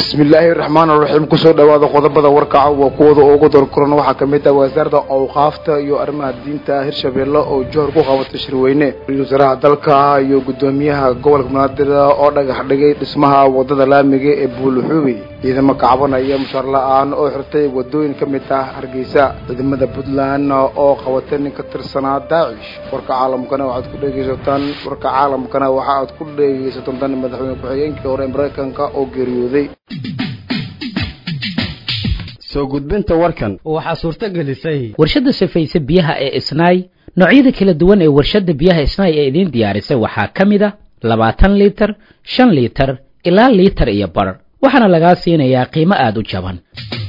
bismillaahi raxmaan raxiim kusoo dhawaada qodobada warkaca waa kuwada ugu dorkuran waxaa kamid ah wasaaradda awqaafta iyo arrimaha diinta hirshabeelle oo johor ku qabatay shirweyne wasaaraha dalka iyo guddoomiyaha gobolka banaadir oo dhagax dhigay dhismaha wadada laamiga ee buuluxuubey ciidamo kacbanaya mushaar la-aan oo xirtay wadooyin ka mid ah hargeysa ciidamada puntland oo qabatay nin ka tirsanaa daacish warka caalamkana waxaad ku dhegeysataan warka caalamkana waxa aad ku dhegeysataan dan madaxweyne ku-xigeenkii hore ee maraykanka oo geeriyooday soo gudbinta warkan waxaa suurto gelisay warshadda safayse biyaha ee isnaay noocyada kala duwan ee warshadda biyaha isnaay ee idiin diyaarisay waxaa ka mid a labaatan liitar shan liitar ilaa liitar iyo bar waxaana lagaa siinayaa qiimo aada u jaban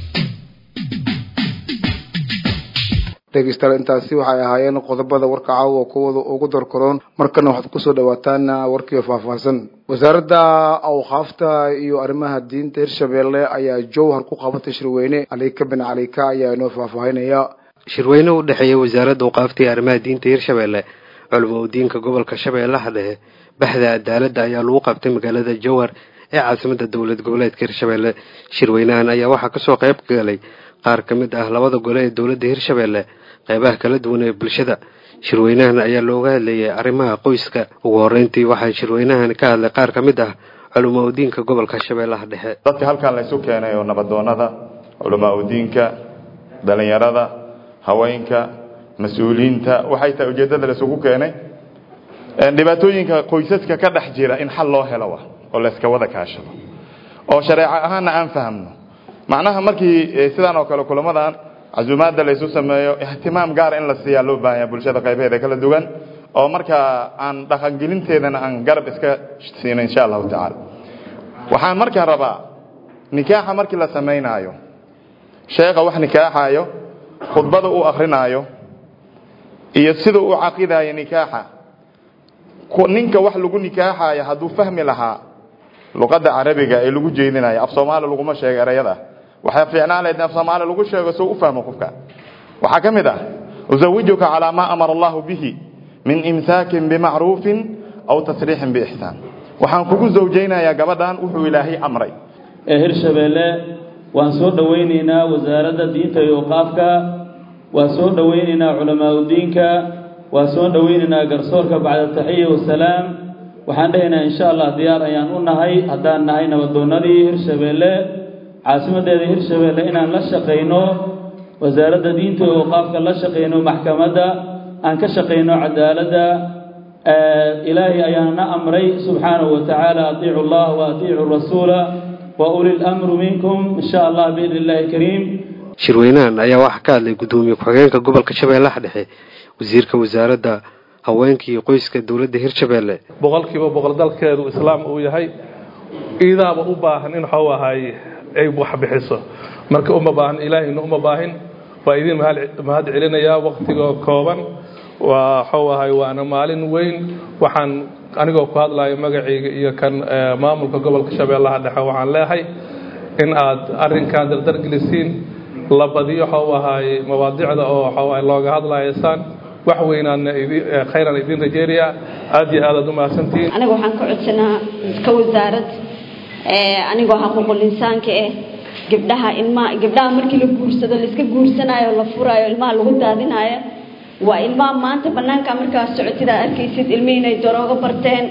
dhegeystayaal intaasi waxay ahaayeen qodobada warka caawa kuwada ugu dorkaroon markana waxaad kusoo dhawaataan warkiio faahfaahsan wasaaradda awqaafta iyo arrimaha diinta hirshabeelle ayaa jowhar ku qabatay shirweyne calika bin calika ayaa inoo faahfaahinaya shirweyne u dhexeeya wasaaradda awqaafta iyo arrimaha diinta hirshabeelle culamo diinka gobolka shabeellaha dhexe baxda cadaaladda ayaa lagu qabtay magaalada jowhar ee caasimada dowlad goboleedka hirshabeelle shirweynahan ayaa waxaa kasoo qayb galay qaar ka mid ah labada gole ee dowladda hirshabeelle qeybaha kala duwan ee bulshada shirweynahan ayaa looga hadlayay arrimaha qoyska ugu horeyntii waxaa shirweynahan ka hadlay qaar ka mid ah culamaa udiinka gobolka shabeellaha dhexe dadka halkan laysu keenay oo nabadoonada culamaa udiinka dhalinyarada haweenka mas-uuliyiinta waxay tahay ujeeddada laysugu keenay dhibaatooyinka qoysaska ka dhex jira in xal loo helo wa oo layska wada kaashado oo shareeco ahaanna aan fahamno macnaha markii sidaan oo kale kulamadan casuumaadda laysu sameeyo ihtimaam gaara in la siiyaa loo baahanya bulshada qaybaheeda kala duwan oo markaa aan dhaqangelinteedana aan garab iska siino insha allahu tacaala waxaan markaa rabaa nikaaxa markii la samaynaayo sheekha wax nikaaxayo khudbada uu akrinaayo iyo sida uu caqidaayo nikaaxa ninka wax lagu nikaaxayo hadduu fahmi lahaa luqadda carabiga ee lagu jeedinayo af soomaali laguma sheego erayada waxaa fiicnaan lahayd in af soomaali lagu sheego soo u fahmo qofka waxaa ka mid ah uzawijuka calaa maa amara allahu bihi min imsaakin bimacruufin aw tasriixin biixsaan waxaan kugu zawjaynayaa gabadhan wuxuu ilaahay amray ee hirshabeelle waan soo dhowaynaynaa wasaaradda diinta iyo awqaafka waan soo dhowaynaynaa culamaa udiinka waan soo dhowaynaynaa garsoorka bacda taxiya wasalaam waxaan dhehaynaa insha allah diyaar ayaan u nahay haddaan nahay nabadoonadii hirshabeelle caasimadeeda hirshabeelle inaan la shaqayno wasaaradda diinta iyo awqaafka la shaqayno maxkamadda aan ka shaqayno cadaaladda ilaahay ayaana amray subxaanahu wa tacaala atiicu allah wa atiicu rasuula wa uli lamru minkum insha allah biidni illahi kariim shirweynahan ayaa waxaa ka hadlay guddoomiye ku-xigeenka gobolka shabeellaha dhexe wasiirka wasaaradda haweenka iyo qoyska dowladda hirshabeelle boqolkiiba boqol dalkeedu islaam uu yahay iidaaba u baahan in waxau ahaaye ay wax bixiso marka uma baahan ilaahayna uma baahin waa idin mahad celinayaa waktigoo kooban waa waxau ahay waana maalin weyn waxaan anigoo ku hadlayo magacayga iyo kan maamulka gobolka shabeellaha dhexe waxaan leehay in aad arinkan dardargelisiin la badiyo waxau ahaaye mawaadicda oo waxawaay looga hadlayaysaan wax weynaadna khayran idin rajeynaya aad iyo aad aad u mahadsantihiin aniga waxaan ka codsanaa ka wasaarad anigoo xaquuqul insaanka ah gabdhaha ilmaha gabdhaha markii la guursado laiska guursanaayo la furaayo ilmaha lagu daadinaayo waa ilmaha maanta banaanka markaa socotid aad arkaysid ilmihii inay daroogo barteen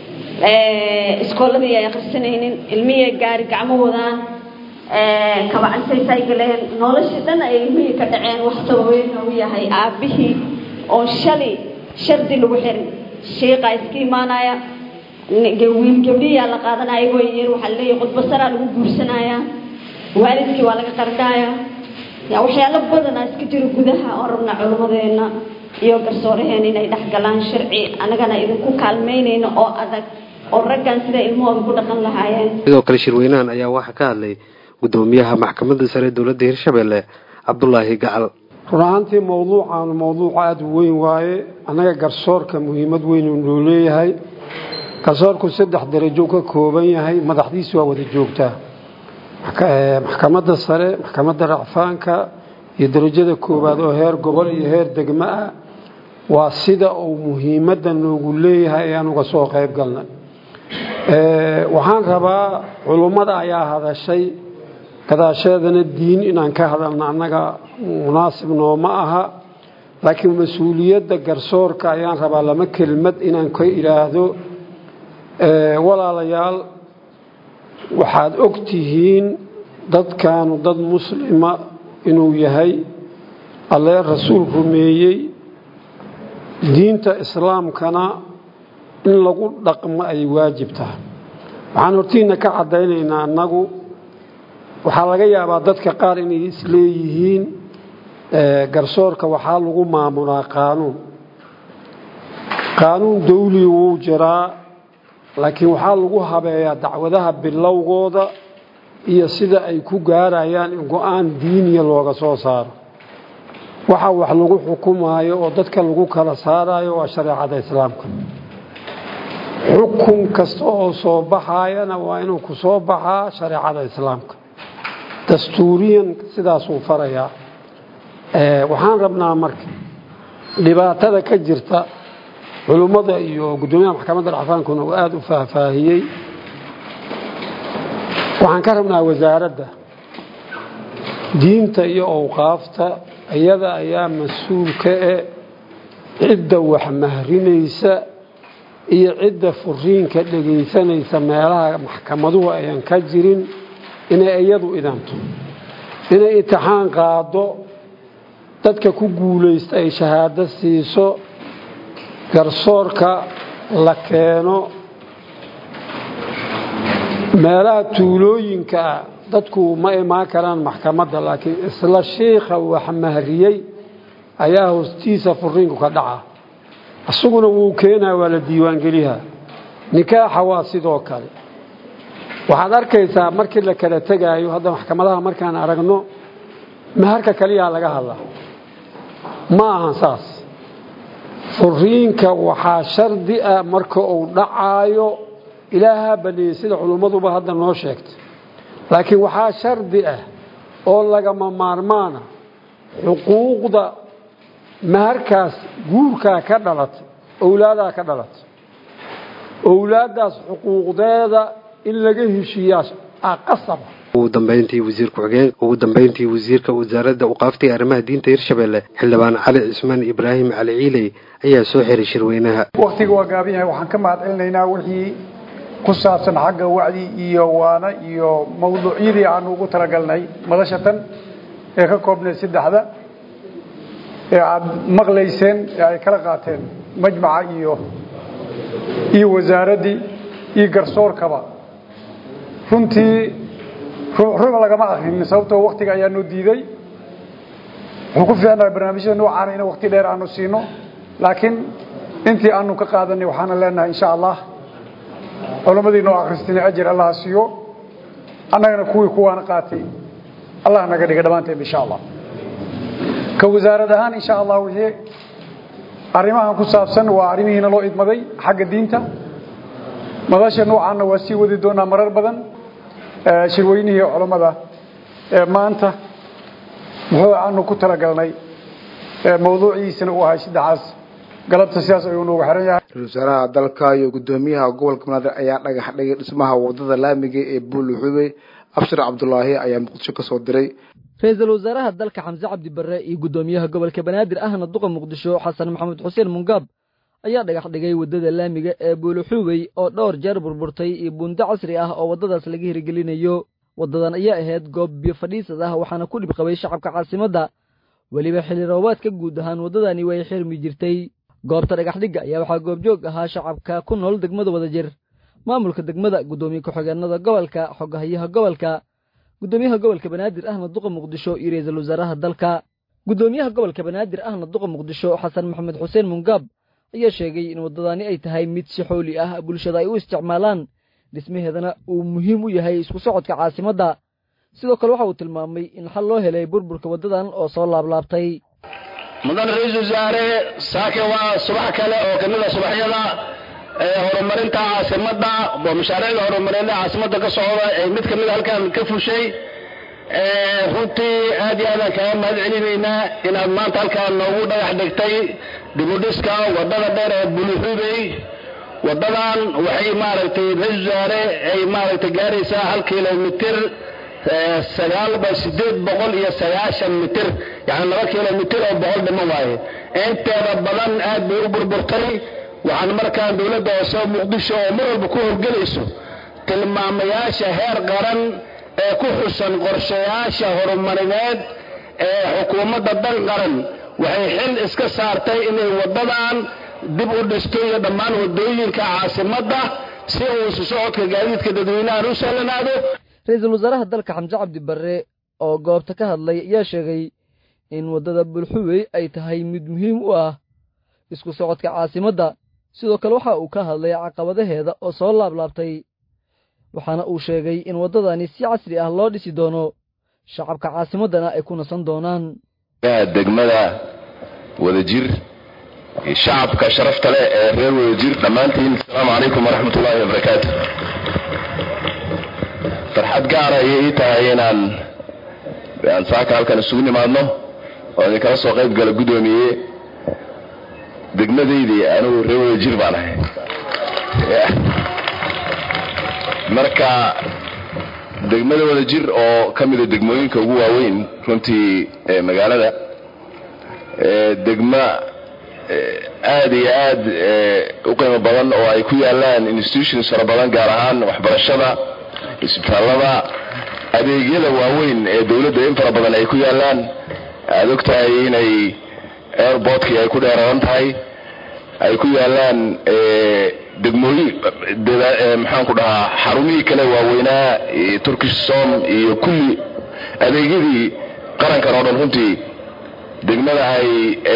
iskooladii ay akhrisanaynin ilmihii gaari gacmo wadaan kabacantay saygaleen noloshii dhan ay ilmihii ka dhaceen wax sababeyn u yahay aabbihii oon shalay shardi lagu xirin shiiqaa iska imaanaya wiil gabdhiyaa la qaadanaya ayagoo yar waxaa laleeyahay khudbasaraa lagu guursanaya waalidkii waa laga qardhaaya ya waxyaalo badanaa iska jiro gudaha oon rabnaa culimmadeena iyo garsooraheena inay dhex galaan sharci annagana idinku kaalmaynayno oo adag oo raggan sida ilmahooda ku dhaqan lahaayeen sidoo kale shirweynahan ayaa waxaa ka hadlay guddoomiyaha maxkamadda sare dowladda hirshabeelle cabdulaahi gacal run ahaantii mowduucaanu mowduuc aada u weyn waaye annaga garsoorka muhiimad weyn uu noo leeyahay garsoorku saddex darajo ka kooban yahay madaxdiisu waa wada joogtaa maxkamadda sare maxkamadda racfaanka iyo darajada koowaad oo heer gobol iyo heer degmo ah waa sida uu muhiimadda noogu leeyahay ayaan uga soo qayb galnay waxaan rabaa culummada ayaa hadashay gadaasheedana diin inaan ka hadalno annaga munaasib nooma aha laakiin mas-uuliyadda garsoorka ayaan rabaa lama kelmad inaan ka idhaahdo walaalayaal waxaad og tihiin dadkaanu dad muslima inuu yahay allee rasuul rumeeyey diinta islaamkana in lagu dhaqmo ay waajib tahay waxaan hortiina ka caddaynaynaa annagu waxaa laga yaabaa dadka qaar inay isleeyihiin garsoorka waxaa lagu maamulaa qaanuun qaanuun dawli wuu jiraa laakiin waxaa lagu habeeyaa dacwadaha bilowgooda iyo sida ay ku gaarayaan in go-aan diiniya looga soo saaro waxa wax lagu xukumaayo oo dadka lagu kala saarayo waa shareecada islaamka xukun kasta oo soo baxayana waa inuu ku soo baxaa shareecada islaamka dastuuriyan sidaasuu farayaa waxaan rabnaa marka dhibaatada ka jirta culummada iyo guddoomiyaha maxkamadda dhacfaankuna uu aada u faahfaahiyey waxaan ka rabnaa wasaaradda diinta iyo owqaafta iyada ayaa mas-uul ka e cidda wax mahrinaysa iyo cidda furiinka dhegaysanaysa meelaha maxkamaduhu ayan ka jirin inay iyadu idanto inay intixaan qaado dadka ku guulaysta ay shahaado siiso garsoorka la keeno meelaha tuulooyinka ah dadku ma imaan karaan maxkamadda laakiin isla shiikha wax mahriyey ayaa hoostiisa furiinku ka dhaca isaguna wuu keenaa waa la diiwaangeliyaa nikaaxa waa sidoo kale waxaad arkaysaa markii la kala tegaayo hadda maxkamadaha markaan aragno maharka kaliyaa laga hadlaa ma ahan saas furiinka waxaa shardi ah marka uu dhacaayo ilaahaa baneeyey sida culummaduba hadda noo sheegtay laakiin waxaa shardi ah oo lagama maarmaana xuquuqda maharkaas guurkaa ka dhalatay owlaadaa ka dhalatay owlaaddaas xuquuqdeeda in laga heshiiyaa qasaba ugu dambeyntii wasiir ku-xigeen ugu dambeyntii wasiirka wasaaradda uqaaftay arrimaha diinta hirshabelle xildhibaan cali cismaan ibraahim cali ciiley ayaa soo xiray shirweynaha waktiga waa gaaban yahay waxaan ka mahad celinaynaa wixii ku saabsan xagga wacdi iyo waana iyo mawduucyadii aanu ugu talagalnay madashatan ee ka koobnay saddexda ee aada maqlayseen ee ay kala qaateen majmaca iyo iyo wasaaraddii iyo garsoorkaba runtii ruux lagama akrin sababtoo waktiga ayaa noo diiday wuxuu ku fiicnaa barnaamijyada noocaana in wakti dheer aanu siino laakiin intii aanu ka qaadanay waxaana leenahay insha allah culammadii noo akristina ajir allaha siiyo annagana kuwii kuwaana qaatay allah naga dhiga dhammaanteen insha allah ka wasaarad ahaan insha allah wixii arrimahan ku saabsan waa arrimihiina loo idmaday xagga diinta madasha noocaana waa sii wadi doonaa marar badan shirweynihii culammada ee maanta muxuu aanu ku talagalnay mawduuciisana uu ahay saddexaas galabta sidaas ayuu noogu xiran yahay ra-isul wasaaraha dalka iyo guddoomiyaha gobolka banaadir ayaa dhagax dhigay dhismaha wadada laamiga ee buuluxubey abshir cabdulaahi ayaa muqdisho ka soo diray ra-iisul wasaaraha dalka xamse cabdi barre iyo guddoomiyaha gobolka banaadir ahna duqa muqdisho xasan maxamed xuseen mungaab ayaa dhagax dhigay waddada laamiga ee buuluxuubey oo dhowr jeer burburtay iyo buundo casri ah oo waddadaas laga hirgelinayo waddadan ayaa ahayd goob biyo fadhiisad ah waxaana ku dhib qabay shacabka caasimadda weliba xilli roobaadka guud ahaan waddadani way xirmi jirtay goobta dhagaxdhigga ayaa waxaa goobjoog ahaa shacabka ku nool degmada wadajir maamulka degmada guddoomiye ku-xigeenada gobolka xogahayaha gobolka guddoomiyaha gobolka banaadir ahna duqa muqdisho iyo ra-iisul wasaaraha dalka guddoomiyaha gobolka banaadir ahna duqa muqdisho xasan maxamed xuseen mungaab ayaa sheegay in waddadani ay tahay mid si xooli ah bulshada ay u isticmaalaan dhismaheedana uu muhiim u yahay isku socodka caasimadda sidoo kale waxa uu tilmaamay in xal loo helay burburka waddadan oo soo laablaabtay mudan ra-iisul wasaare saake waa subax kale oo ka mid a subaxyada horumarinta caasimadda oo mashaariicda horumarineed caasimadda ka socda ee mid ka mid halkan ka fushay runtii aad iyo aadaan kaaga mahad celinaynaa inaad maanta halkaan noogu dhagax dhigtay dibudhiska waddada dheer ee buluxubey wadadan waxay maaragtay ra-isul wasaare ay maaragtay gaaraysaa hal kilomitir sagaalba sideed boqol iyo sagaashan mitir yani laba kilomitir oo boqol dhimo waaye inteeda badan aad bay u burburtay waxaan markaan dowladda hoose muqdisho oo mar walba ku howlgelayso tilmaamayaasha heer qaran ee ku xusan qorshayaasha horumarineed ee xukuumadda dan qaran waxay xil iska saartay inay wadadan dib u dhisto iyo dhammaan wadooyinka caasimadda si uu isu socodka gaadiidka dadweynahan u sahlanaado ra-iisul wasaaraha dalka xamse cabdi barre oo goobta ka hadlay ayaa sheegay in waddada bulxuwey ay tahay mid muhiim u ah isku socodka caasimadda sidoo kale waxa uu ka hadlay caqabadaheeda oo soo laablaabtay waxaana uu sheegay in waddadani si casri ah loo dhisi doono shacabka caasimaddana ay ku nasan doonaan degmada wadajir shacabka sharafta leh ee reer wadajir dhammaantiin asalaamu calaykum waraxmatullaahi wabarakaatu farxad gaara ayay ii tahay inaan aan saaka halkan isugu nimaadno oo idinkala soo qayb gala guddoomiye degmadaydii anigu reer wadajir baan ahay marka degmada wadajir oo ka mida degmooyinka ugu waaweyn runtii magaalada degma aad iyo aad u qiimo badan oo ay ku yaalaan institutions fara badan gaar ahaan waxbarashada isbitaallada adeegyada waaweyn ee dowladda in fara badan ay ku yaalaan aad og tahay inay airportkii ay ku dheeraran tahay ay ku yaalaan degmooyin maxaan ku dhahaa xarumihii kale waaweynaa turkish som iyo kulli adeegyadii qarankan oo dhan runtii degmada ay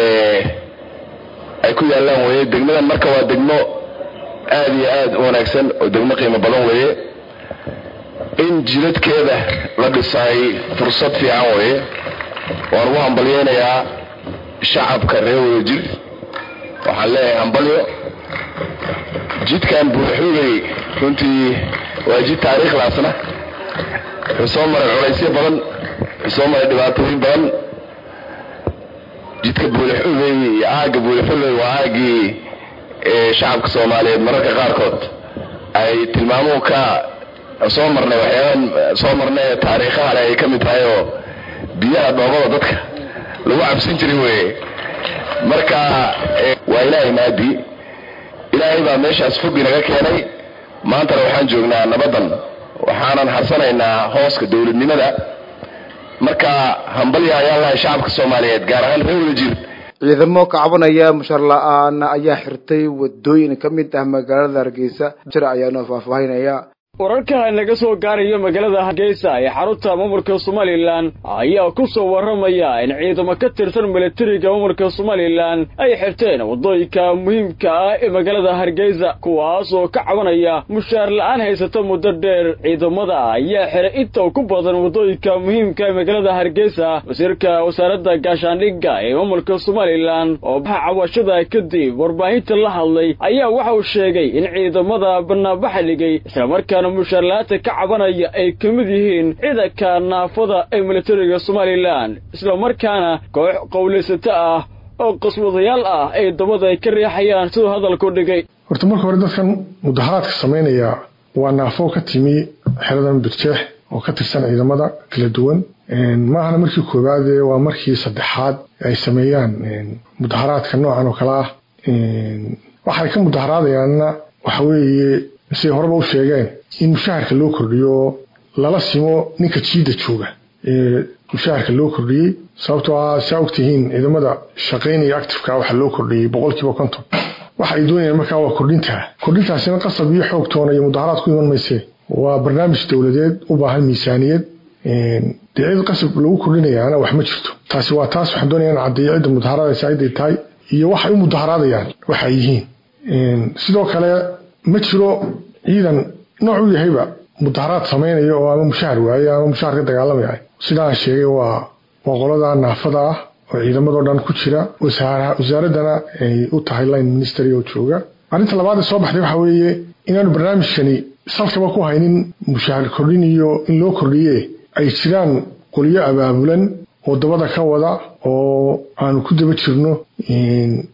ay ku yaalaan weye degmadan marka waa degmo aad iyo aad u wanaagsan oo degmo qiimo badan weeye in jidadkeeda la dhisay fursad fiican weeye waan ugu hambalyeynayaa shacabka reer wadajir waxaan leeyahay hambalyo jidkan buuxugay runtii waa jid taariikhlaasna wuxuu soo maray culaysyo badan wuxuu soo maray dhibaatooyin badan jidka buulixugay iyo aagga buulixugay waa aaggii shacabka soomaaliyeed mararka qaarkood ay tilmaamuhu ka soo marnay waxyaaban soo marnay ee taariikhaha leh ay ka mid tahay oo biyaha dhoobada dadka lagu cabsan jiray weye marka waa ilaahay maadi ilaahay baa meeshaas fog inaga keenay maantana waxaan joognaa nabaddan waxaanan harsanaynaa hooska dowladnimada marka hambalya ayaan lahay shacabka soomaaliyeed gaar ahaan reer wadajir ciidamo ka cabanaya mushar la-aan ayaa xirtay wadooyin ka mid ah magaalada hargeysa jir ayaanu faahfaahinaya wararka naga soo gaarayo magaalada hargeysa ee xarunta maamulka somalilan ayaa ku soo warramaya in ciidamo ka tirsan milatariga maamulka somalilan ay xirteen waddooyinka muhiimka ah ee magaalada hargeysa kuwaas oo ka cabanaya mushaar la'aan haysata muddo dheer ciidamada ayaa xiray inta ku badan waddooyinka muhiimka ee magaalada hargeysa wasiirka wasaaradda gaashaandhigga ee maamulka somalilan oo baxa cawashada kadib warbaahinta la hadlay ayaa waxa uu sheegay in ciidamada banaanbaxa dhigay islamarkaa mushaarla-aanta ka cabanaya ay ka mid yihiin ciidanka naafada ee militariga somalilan islamarkaana koox qowlaysato ah oo qaswadayaal ah ay dabada ay ka riixayaan siduu hadalku dhigay horta marka hore dadkan mudaharaadka samaynaya waa naafo ka timi xeradan birjeex oo ka tirsan ciidamada kala duwan maahana markii koowaade waa markii saddexaad ay sameeyaan mudaharaadka noocan oo kale ah waxay ka mudaharaadayaanna waxa weeye siday horeba u sheegeen in mushaharka loo kordhiyo lala simo ninka jiidda jooga ee mushaharka loo kordhiyey sababtoo ah saa ogtihiin ciidamada shaqaynaya actifeka waxaa loo kordhiyey boqolkiiba konton waxa ay doonayaan markaa waa kordhintaa kordhintaasina qasab iyo xoog toona iyo mudaharaad ku iman maysee waa barnaamij dowladeed u baahan miisaaniyad dee cid qasab lagu kordhinayaana wax ma jirto taasi waa taas waxaan doonaya in caddeeyo cidda mudaharaadaysa ciday tahay iyo waxay u mudaharaadayaan waxa ay yihiin sidoo kale ma jiro ciidan nooc u yahayba mudaharaad samaynaya oo ama mushahar waaye ama mushahar ka dagaalamaya sidaan sheegay waa waa qolada naafada ah oo ciidamadoo dhan ku jira wasaaraddana ay u tahay line ministry oo jooga arrinta labaad ee soo baxday waxa weeye inaanu barnaamijkani salkaba ku haynin mushahar kordhin iyo in loo kordhiye ay jiraan qolyo abaabulan oo dabada ka wada oo aanu ku daba jirno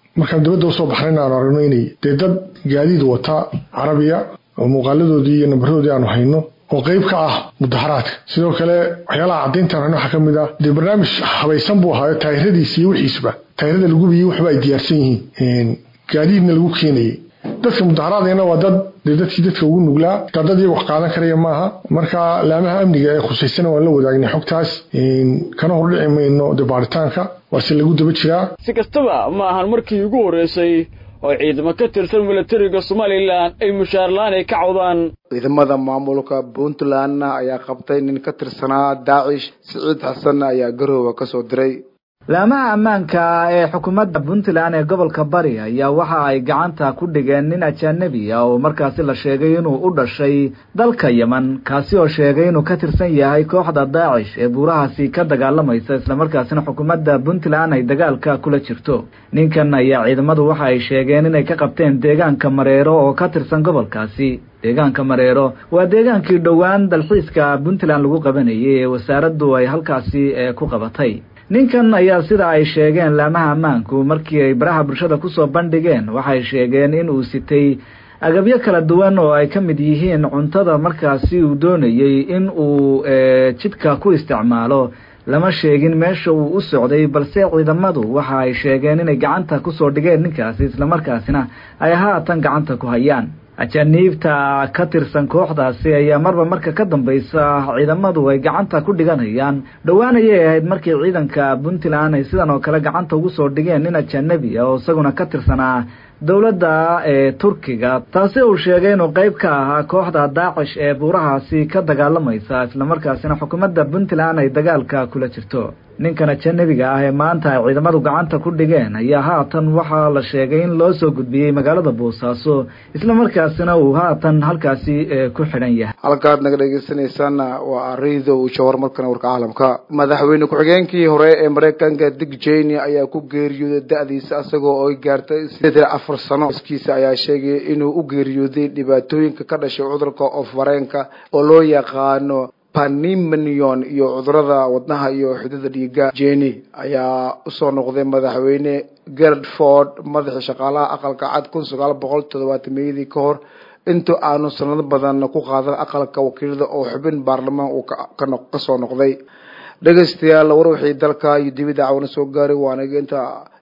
markaan dibadda usoo baxnayna aanu aragno inay dee dad gaadiid wata carabiya oo muuqaaladoodii iyo nambaroodii aanu hayno oo qeyb ka ah mudaharaadka sidoo kale waxyaalaha caddayntaan hayno waxaa ka mid ah dee barnaamij habaysan buu ahaayo taayiradiisa iyo wixiisba taayirada lagu biyey waxba ay diyaarsan yihiin gaadiidna lagu keenayay dadka mudaharaadayna waa dad dee dadkii dadka ugu nuglaa taa dad iyaga wax qaadan karaya maaha marka laamaha amniga ee khusaysana waan la wadaagnay xogtaas kana hordhici mayno dee baaritaanka waase lagu daba jiraa si kastaba ma ahan markii ugu horreysay oo ciidamo ka tirsan milatariga somalilan ay mushaarlaan ay ka cawdaan ciidamada maamulka puntland ayaa qabtay nin ka tirsanaa daacish siciid xasan ayaa garooba kasoo diray laamaha ammaanka ee xukuumadda puntland ee gobolka bari ayaa waxa ay gacanta ku dhigeen nin ajanabi ah oo markaasi la sheegay inuu u dhashay dalka yeman kaasi oo sheegay inuu ka tirsan yahay kooxda daacish ee buurahaasi ka dagaalamaysa islamarkaasina xukuumadda puntland ay dagaalka kula jirto ninkan ayaa ciidamadu waxa ay sheegeen inay ka qabteen deegaanka mareero oo ka tirsan gobolkaasi deegaanka mareero waa deegaankii dhowaan dalxiiska puntland lagu qabanayay ee wasaaraddu ay halkaasi ku qabatay ninkan ayaa sida ay sheegeen laamaha ammaanku markii ay baraha bulshada kusoo bandhigeen waxay sheegeen in uu sitay agabyo kala duwan oo ay ka mid yihiin cuntada markaasi uu doonayey in uu jidka ku isticmaalo lama sheegin meesha uu u socday balse ciidamadu waxa ay sheegeen inay gacanta kusoo dhigeen ninkaasi islamarkaasina ay haatan gacanta ku hayaan ajaniibta ka tirsan kooxdaasi ayaa marba marka ka dambaysa ciidamadu ay gacanta ku dhiganayaan dhowaan ayay ahayd markii ciidanka puntland ay sidan oo kale gacanta ugu soo dhigeen nin ajanabi ah oo isaguna ka tirsanaa dowladda ee turkiga taasi uu sheegay inuu qeyb ka ahaa kooxda daacish ee buurahaasi ka dagaalamaysa islamarkaasina xukuumadda puntland ay dagaalka kula jirto ninkan ajanabiga ah ee maanta ay ciidamadu gacanta ku dhigeen ayaa haatan waxaa la sheegay in loo soo gudbiyey magaalada boosaaso islamarkaasina uu haatan halkaasi ku xidhan yahay halkaad naga dhegeysanaysaana waa arido jawar markana warka caalamka madaxweyne ku-xigeenkii hore ee mareykanka dick jeny ayaa ku geeriyooday da-diisa isagoo ay gaartay sideed afar sano iskiisa ayaa sheegay inuu u geeriyooday dhibaatooyinka ka dhashay cudurka oofareenka oo loo yaqaano panimanion iyo cudurada wadnaha iyo xidida dhiiga jeny ayaa usoo noqday madaxweyne gerard ford madaxii shaqaalaha aqalka cad kun sagaal boqol toddobaatameyadii ka hor inta aanu sanado badan ku qaadan aqalka wakiilada oo xubin baarlamaan uu kasoo noqday dhegeystayaal war wixii dalka iyo dibidda cawana soo gaaray waanaga inta